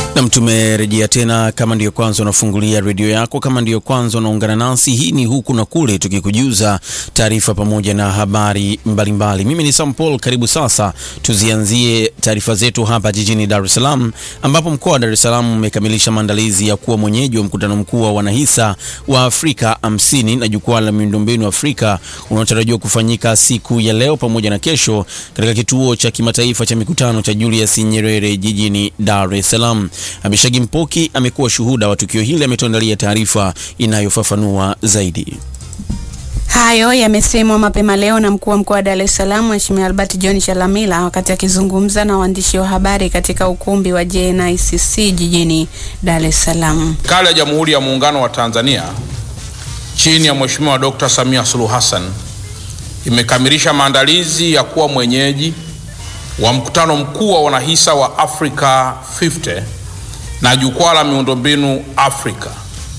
Nam, tumerejea tena. Kama ndiyo kwanza unafungulia redio yako, kama ndiyo kwanza unaungana nasi, hii ni huku na kule, tukikujuza taarifa pamoja na habari mbalimbali mbali. Mimi ni Sam Paul, karibu sasa tuzianzie taarifa zetu hapa jijini Dar es Salaam, ambapo mkoa wa Dar es Salaam umekamilisha maandalizi ya kuwa mwenyeji wa mkutano mkuu wa wanahisa wa Afrika 50 na jukwaa la miundombinu Afrika unaotarajiwa kufanyika siku ya leo pamoja na kesho katika kituo cha kimataifa cha mikutano cha Julius Nyerere jijini Dar es Salaam. Abishagi Mpoki amekuwa shuhuda wa tukio hili, ametuandalia taarifa inayofafanua zaidi. Hayo yamesemwa mapema leo na mkuu wa mkoa wa Dar es Salaam Mheshimiwa Albert John Chalamila wakati akizungumza na waandishi wa habari katika ukumbi wa JNICC jijini Dar es Salaam. Serikali ya Jamhuri ya Muungano wa Tanzania chini ya Mheshimiwa Dr. Samia Suluhu Hassan imekamilisha maandalizi ya kuwa mwenyeji wa mkutano mkuu wa wanahisa wa Africa 50 na jukwaa la miundombinu Afrika.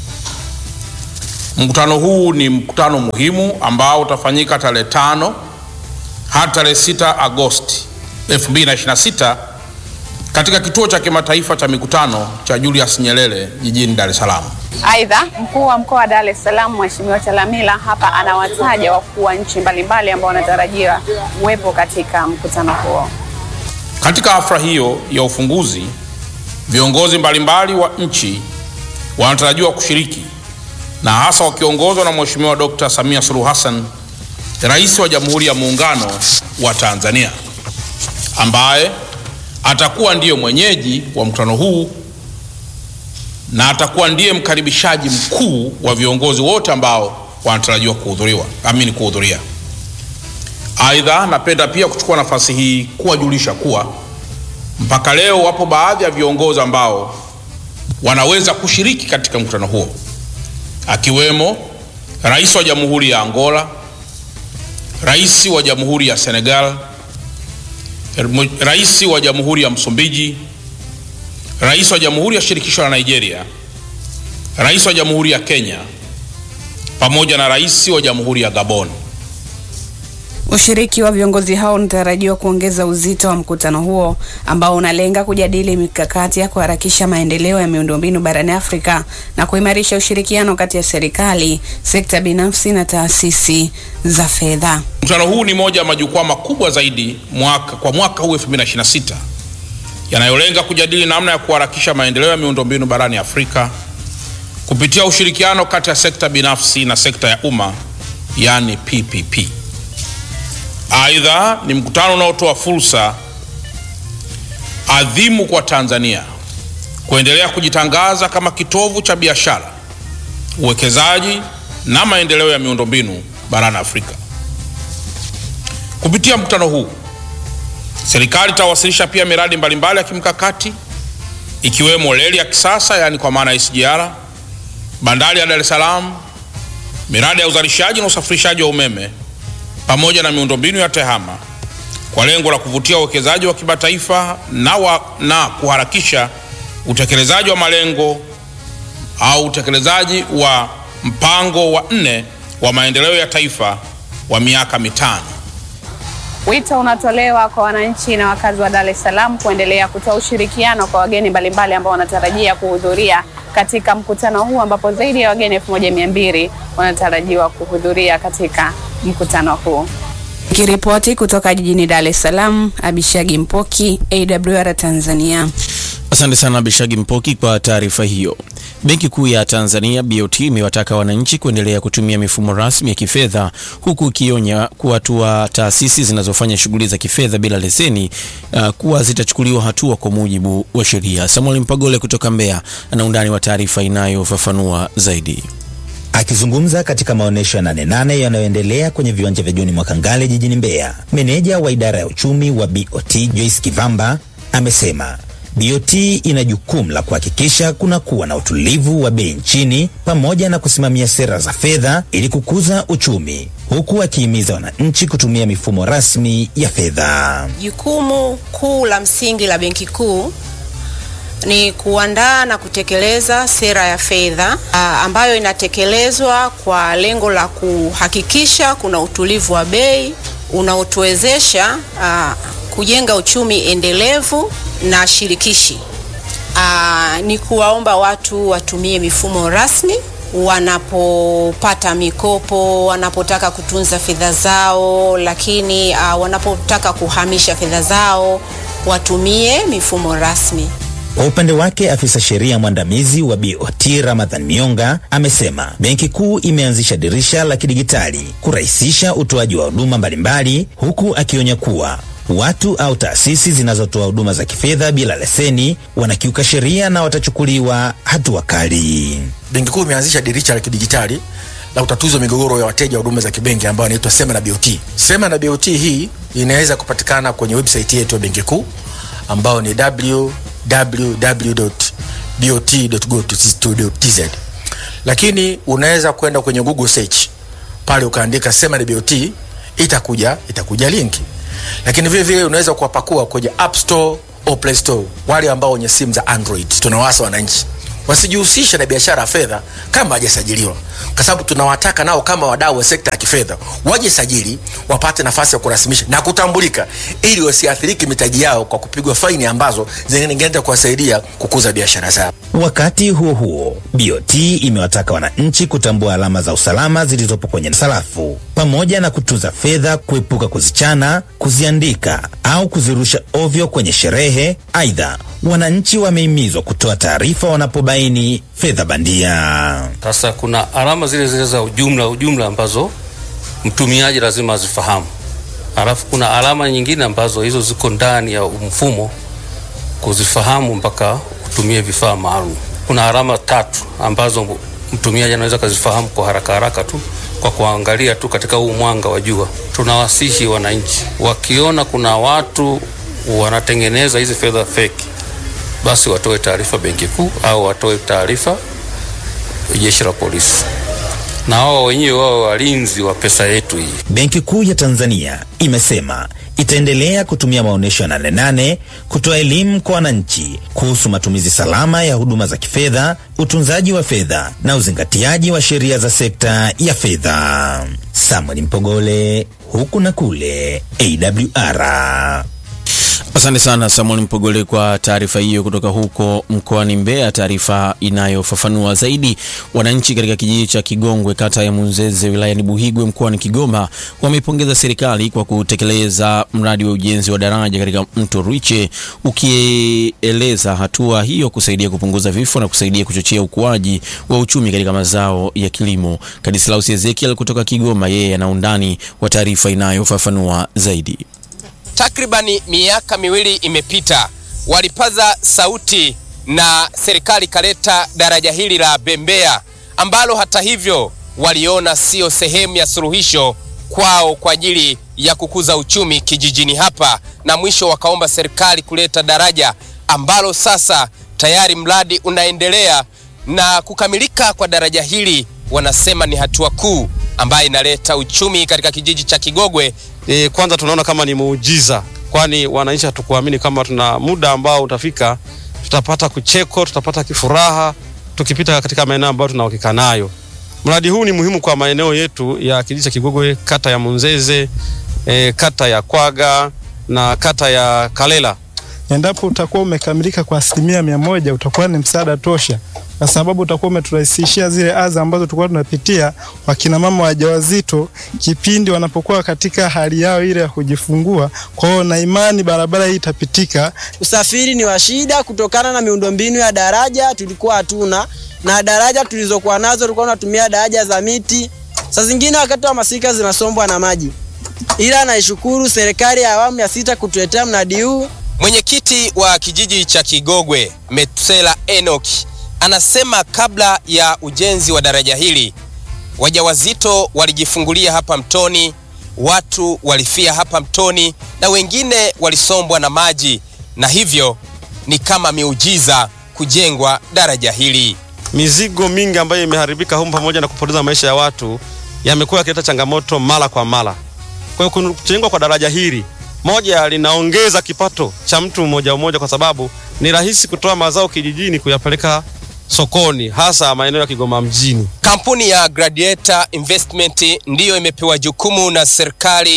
Mkutano huu ni mkutano muhimu ambao utafanyika tarehe tano hadi tarehe 6 Agosti 2026 katika kituo cha kimataifa cha mikutano cha Julius Nyerere jijini Dar es Salaam. Aidha, mkuu wa mkoa wa Dar es Salaam Mheshimiwa Chalamila hapa anawataja wakuu wa nchi mbalimbali ambao wanatarajiwa kuwepo katika mkutano huo. Katika hafla hiyo ya ufunguzi, viongozi mbalimbali wa nchi wanatarajiwa kushiriki na hasa wakiongozwa na Mheshimiwa Dr. Samia Suluhu Hassan, Rais wa Jamhuri ya Muungano wa Tanzania, ambaye atakuwa ndiyo mwenyeji wa mkutano huu na atakuwa ndiye mkaribishaji mkuu wa viongozi wote ambao wanatarajiwa kuhudhuriwa amini kuhudhuria. Aidha, napenda pia kuchukua nafasi hii kuwajulisha kuwa mpaka leo wapo baadhi ya viongozi ambao wanaweza kushiriki katika mkutano huo, akiwemo Rais wa Jamhuri ya Angola, Rais wa Jamhuri ya Senegal, Rais wa Jamhuri ya Msumbiji, Rais wa Jamhuri ya Shirikisho la Nigeria, Rais wa Jamhuri ya Kenya pamoja na Rais wa Jamhuri ya Gabon. Ushiriki wa viongozi hao unatarajiwa kuongeza uzito wa mkutano huo ambao unalenga kujadili mikakati ya kuharakisha maendeleo ya miundombinu barani Afrika na kuimarisha ushirikiano kati ya serikali, sekta binafsi na taasisi za fedha. Mkutano huu ni moja ya majukwaa makubwa zaidi mwaka, kwa mwaka huu 2026 yanayolenga kujadili namna ya kuharakisha maendeleo ya miundombinu barani Afrika kupitia ushirikiano kati ya sekta binafsi na sekta ya umma, yani PPP. Aidha, ni mkutano unaotoa fursa adhimu kwa Tanzania kuendelea kujitangaza kama kitovu cha biashara, uwekezaji na maendeleo ya miundombinu barani Afrika. Kupitia mkutano huu, serikali itawasilisha pia miradi mbalimbali ya kimkakati ikiwemo reli ya kisasa, yaani kwa maana ya SGR, bandari ya Dar es Salaam, miradi ya uzalishaji na usafirishaji wa umeme pamoja na miundombinu ya tehama kwa lengo la kuvutia uwekezaji wa kimataifa na, wa, na kuharakisha utekelezaji wa malengo au utekelezaji wa mpango wa nne wa maendeleo ya taifa wa miaka mitano. Wito unatolewa kwa wananchi na wakazi wa Dar es Salaam kuendelea kutoa ushirikiano kwa wageni mbalimbali ambao wanatarajia kuhudhuria katika mkutano huu ambapo zaidi ya wageni elfu moja mia mbili wanatarajiwa kuhudhuria katika mkutano huu. Nikiripoti kutoka jijini Dar es Salaam, Abishagi Mpoki, AWR Tanzania. Asante sana Bishagi Mpoki kwa taarifa hiyo. Benki Kuu ya Tanzania BOT imewataka wananchi kuendelea kutumia mifumo rasmi ya kifedha huku ikionya kuwa hatua taasisi zinazofanya shughuli za kifedha bila leseni uh, kuwa zitachukuliwa hatua kwa mujibu wa sheria. Samuel Mpagole kutoka Mbeya ana undani wa taarifa inayofafanua zaidi. Akizungumza katika maonyesho ya nane nane yanayoendelea kwenye viwanja vya John Mwakangale jijini Mbeya, meneja wa idara ya uchumi wa BOT Joyce Kivamba amesema BOT ina jukumu la kuhakikisha kuna kuwa na utulivu wa bei nchini pamoja na kusimamia sera za fedha ili kukuza uchumi, huku akihimiza wananchi kutumia mifumo rasmi ya fedha. Jukumu kuu la msingi la Benki Kuu ni kuandaa na kutekeleza sera ya fedha ambayo inatekelezwa kwa lengo la kuhakikisha kuna utulivu wa bei unaotuwezesha kujenga uchumi endelevu na shirikishi aa, ni kuwaomba watu watumie mifumo rasmi wanapopata mikopo, wanapotaka kutunza fedha zao, lakini uh, wanapotaka kuhamisha fedha zao watumie mifumo rasmi. Kwa upande wake afisa sheria mwandamizi wa BOT Ramadhan Mionga amesema Benki Kuu imeanzisha dirisha la kidigitali kurahisisha utoaji wa huduma mbalimbali, huku akionya kuwa watu au taasisi zinazotoa huduma za kifedha bila leseni wanakiuka sheria na watachukuliwa hatua kali. Benki Kuu imeanzisha dirisha la kidigitali la utatuzi wa migogoro ya wateja wa huduma za kibenki ambayo inaitwa Sema na BOT. Sema na BOT hii inaweza kupatikana kwenye website yetu ya Benki Kuu ambayo ni www.bot.go.tz, lakini unaweza kwenda kwenye Google search pale ukaandika Sema na BOT, itakuja itakuja linki, lakini vile vile unaweza kuwapakua kwenye App Store au Play Store. Wale ambao wenye simu za Android, tunawasa wananchi wasijihusishe na biashara ya fedha kama hawajasajiliwa, kwa sababu tunawataka nao kama wadau wa sekta ya kifedha waje sajili, wapate nafasi ya kurasimisha na kutambulika, ili wasiathiriki mitaji yao kwa kupigwa faini ambazo zingeenda kuwasaidia kukuza biashara zao. Wakati huo huo, BOT imewataka wananchi kutambua alama za usalama zilizopo kwenye sarafu pamoja na kutunza fedha, kuepuka kuzichana, kuziandika au kuzirusha ovyo kwenye sherehe. Aidha, wananchi wamehimizwa kutoa taarifa wanapobaini fedha bandia. Sasa kuna alama zile zile za ujumla ujumla ambazo mtumiaji lazima azifahamu, alafu kuna alama nyingine ambazo hizo ziko ndani ya mfumo kuzifahamu mpaka utumie vifaa maalum. Kuna alama tatu ambazo mtumiaji anaweza kazifahamu kwa haraka haraka tu kwa kuangalia tu katika huu mwanga wa jua. Tunawasihi wananchi wakiona kuna watu wanatengeneza hizi fedha feki, basi watoe taarifa Benki Kuu au watoe taarifa jeshi la polisi, na wao wenyewe wao walinzi wa pesa yetu hii. Benki Kuu ya Tanzania imesema itaendelea kutumia maonyesho ya Nane Nane kutoa elimu kwa wananchi kuhusu matumizi salama ya huduma za kifedha, utunzaji wa fedha na uzingatiaji wa sheria za sekta ya fedha. Samuel Mpogole, huku na kule, AWR. Asante sana Samuel Mpogole kwa taarifa hiyo kutoka huko mkoani Mbeya, taarifa inayofafanua zaidi. Wananchi katika kijiji cha Kigongwe, kata ya Munzeze, wilayani Buhigwe, mkoani Kigoma, wameipongeza serikali kwa kutekeleza mradi wa ujenzi wa daraja katika mto Rwiche, ukieleza hatua hiyo kusaidia kupunguza vifo na kusaidia kuchochea ukuaji wa uchumi katika mazao ya kilimo. Kadislaus Ezekiel kutoka Kigoma, yeye ana undani wa taarifa inayofafanua zaidi. Takribani miaka miwili imepita, walipaza sauti na serikali ikaleta daraja hili la Bembea ambalo hata hivyo waliona sio sehemu ya suluhisho kwao kwa ajili ya kukuza uchumi kijijini hapa, na mwisho wakaomba serikali kuleta daraja ambalo sasa tayari mradi unaendelea na kukamilika kwa daraja hili, wanasema ni hatua kuu ambayo inaleta uchumi katika kijiji cha Kigogwe. E, kwanza tunaona kama ni muujiza, kwani wananchi hatukuamini kama tuna muda ambao utafika tutapata kucheko, tutapata kifuraha tukipita katika maeneo ambayo tuna uhakika nayo. Mradi huu ni muhimu kwa maeneo yetu ya kijiji cha Kigogwe, kata ya Munzeze, e, kata ya Kwaga na kata ya Kalela. Endapo utakuwa umekamilika kwa asilimia mia moja utakuwa ni msaada tosha, kwa sababu utakuwa umeturahisishia zile adha ambazo tulikuwa tunapitia wakina mama wajawazito kipindi wanapokuwa katika hali yao ile ya kujifungua. Kwa hiyo na imani barabara hii itapitika. Usafiri ni wa shida kutokana na miundombinu ya daraja tulikuwa hatuna, na daraja tulizokuwa nazo tulikuwa tunatumia daraja za miti, saa zingine wakati wa masika zinasombwa na maji, ila naishukuru serikali ya awamu ya sita kutuletea mradi huu. Mwenyekiti wa kijiji cha Kigogwe Metusela Enoki anasema kabla ya ujenzi wa daraja hili wajawazito walijifungulia hapa mtoni, watu walifia hapa mtoni na wengine walisombwa na maji, na hivyo ni kama miujiza kujengwa daraja hili. Mizigo mingi ambayo imeharibika humu pamoja na kupoteza maisha ya watu yamekuwa yakileta changamoto mara kwa mara. Kwa hiyo kujengwa kwa daraja hili moja linaongeza kipato cha mtu mmoja mmoja, kwa sababu ni rahisi kutoa mazao kijijini kuyapeleka sokoni, hasa maeneo ya Kigoma mjini. Kampuni ya Gladiator Investment ndiyo imepewa jukumu na serikali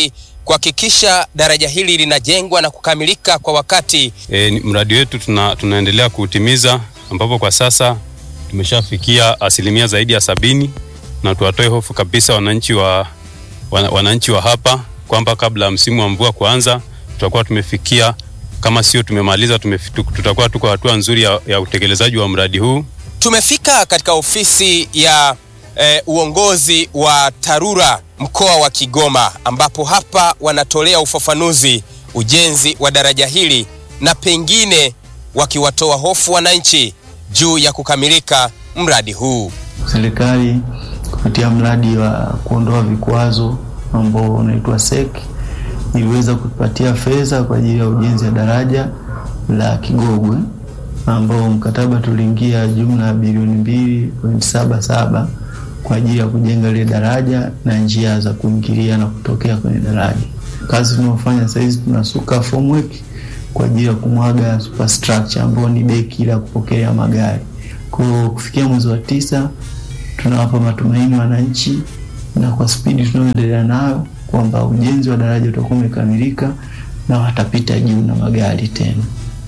kuhakikisha daraja hili linajengwa na kukamilika kwa wakati. E, ni- mradi wetu tuna, tunaendelea kuutimiza ambapo kwa sasa tumeshafikia asilimia zaidi ya sabini na tuwatoe hofu kabisa wananchi wa, wana, wananchi wa hapa kwamba kabla ya msimu wa mvua kuanza tutakuwa tumefikia kama sio tumemaliza tumefi- tutakuwa tuko hatua nzuri ya, ya utekelezaji wa mradi huu. Tumefika katika ofisi ya eh, uongozi wa TARURA mkoa wa Kigoma, ambapo hapa wanatolea ufafanuzi ujenzi wa daraja hili na pengine wakiwatoa hofu wananchi juu ya kukamilika mradi huu. Serikali kupitia mradi wa kuondoa vikwazo ambao unaitwa SEC iliweza kutupatia fedha kwa ajili ya ujenzi wa daraja la Kigogwe ambao mkataba tuliingia jumla ya bilioni mbili pointi saba saba kwa ajili ya kujenga ile daraja na njia za kuingilia na kutokea kwenye daraja. Kazi tunayofanya sasa hizi tunasuka formwork kwa ajili ya kumwaga superstructure ambao ni deki la kupokelea magari. Kwa kufikia mwezi wa tisa tunawapa matumaini wananchi na kwa spidi tunayoendelea nayo kwamba ujenzi wa daraja utakuwa umekamilika na watapita juu na magari tena.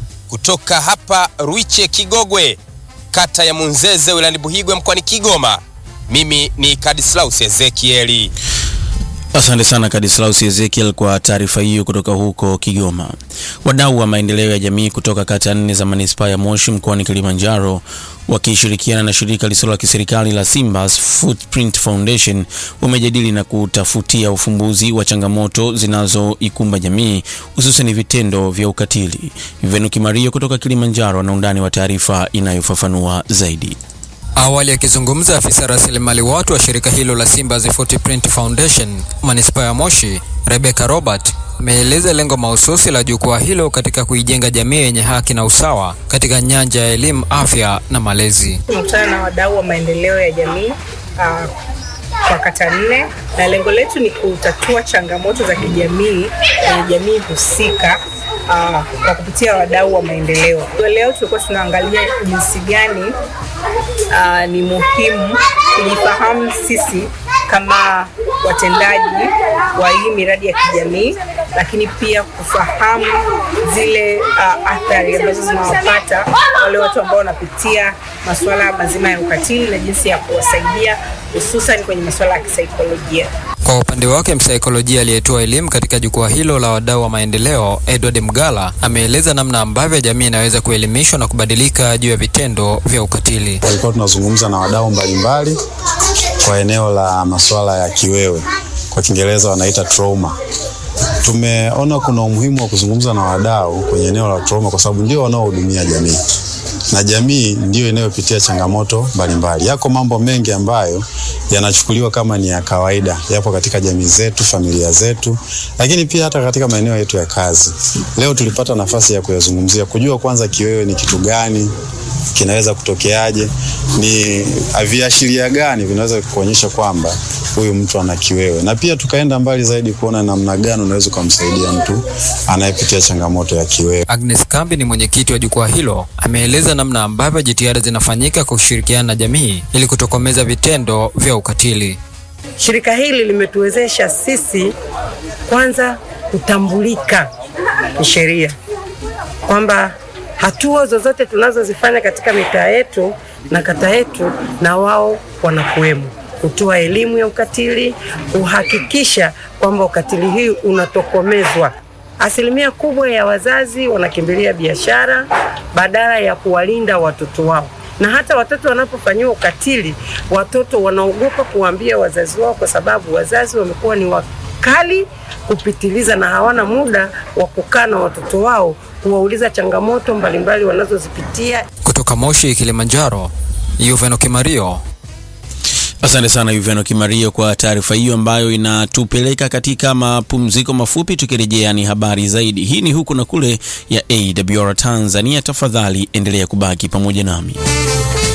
Kutoka hapa Ruiche Kigogwe, kata ya Munzeze wilayani Buhigwe mkoani Kigoma, mimi ni Kadislaus Ezekieli. Asante sana Kadislaus Ezekiel kwa taarifa hiyo kutoka huko Kigoma. Wadau wa maendeleo ya jamii kutoka kata nne za manispaa ya Moshi mkoani Kilimanjaro wakishirikiana na shirika lisilo la kiserikali la Simba's Footprint Foundation wamejadili na kutafutia ufumbuzi wa changamoto zinazoikumba jamii hususan vitendo vya ukatili. Venuki Mario kutoka Kilimanjaro ana undani wa taarifa inayofafanua zaidi. Awali akizungumza afisa rasilimali watu wa shirika hilo la Simba's Footprint Foundation manispaa ya Moshi, Rebecca Robert ameeleza lengo mahususi la jukwaa hilo katika kuijenga jamii yenye haki na usawa katika nyanja ya elimu, afya na malezi. Tumekutana na wadau wa maendeleo ya jamii uh, kwa kata nne na lengo letu ni kutatua changamoto za kijamii kwenye jamii husika uh, kwa kupitia wadau wa maendeleo. Kwa Leo tulikuwa tunaangalia jinsi gani uh, ni muhimu kujifahamu sisi kama watendaji wa hii miradi ya kijamii, lakini pia kufahamu zile uh, athari ambazo zinawapata wale watu ambao wanapitia masuala mazima ya ukatili na jinsi ya kuwasaidia hususan kwenye masuala ya kisaikolojia. Kwa upande wake, msaikolojia aliyetoa elimu katika jukwaa hilo la wadau wa maendeleo, Edward Mgala, ameeleza namna ambavyo jamii inaweza kuelimishwa na kubadilika juu ya vitendo vya ukatili. Tulikuwa tunazungumza na wadau mbalimbali kwa eneo la masuala ya kiwewe, kwa Kiingereza wanaita trauma. Tumeona kuna umuhimu wa kuzungumza na wadau kwenye eneo la trauma kwa sababu ndio wanaohudumia jamii na jamii ndiyo inayopitia changamoto mbalimbali. Yako mambo mengi ambayo yanachukuliwa kama ni ya kawaida, yapo katika jamii zetu, familia zetu, lakini pia hata katika maeneo yetu ya kazi. Leo tulipata nafasi ya kuyazungumzia, kujua kwanza kiwewe ni kitu gani, kinaweza kutokeaje, ni viashiria gani vinaweza kuonyesha kwamba huyu mtu ana kiwewe, na pia tukaenda mbali zaidi kuona namna gani unaweza ukamsaidia mtu anayepitia changamoto ya kiwewe. Agnes Kambi ni mwenyekiti wa jukwaa hilo, ameeleza namna ambavyo jitihada zinafanyika kwa kushirikiana na jamii ili kutokomeza vitendo vya ukatili. Shirika hili limetuwezesha sisi kwanza kutambulika kisheria kwamba hatua zozote tunazozifanya katika mitaa yetu na kata yetu, na wao wanakuwemo kutoa elimu ya ukatili, kuhakikisha kwamba ukatili hii unatokomezwa. Asilimia kubwa ya wazazi wanakimbilia biashara badala ya kuwalinda watoto wao, na hata watoto wanapofanyiwa ukatili, watoto wanaogopa kuwaambia wazazi wao, kwa sababu wazazi wamekuwa ni wakali kupitiliza na hawana muda wa kukaa na watoto wao kuwauliza changamoto mbalimbali wanazozipitia. Kutoka Moshi, Kilimanjaro, Yuveno Kimario. Asante sana Yuveno Kimario kwa taarifa hiyo ambayo inatupeleka katika mapumziko mafupi. Tukirejea ni habari zaidi. Hii ni huku na kule ya AWR Tanzania. Tafadhali endelea kubaki pamoja nami.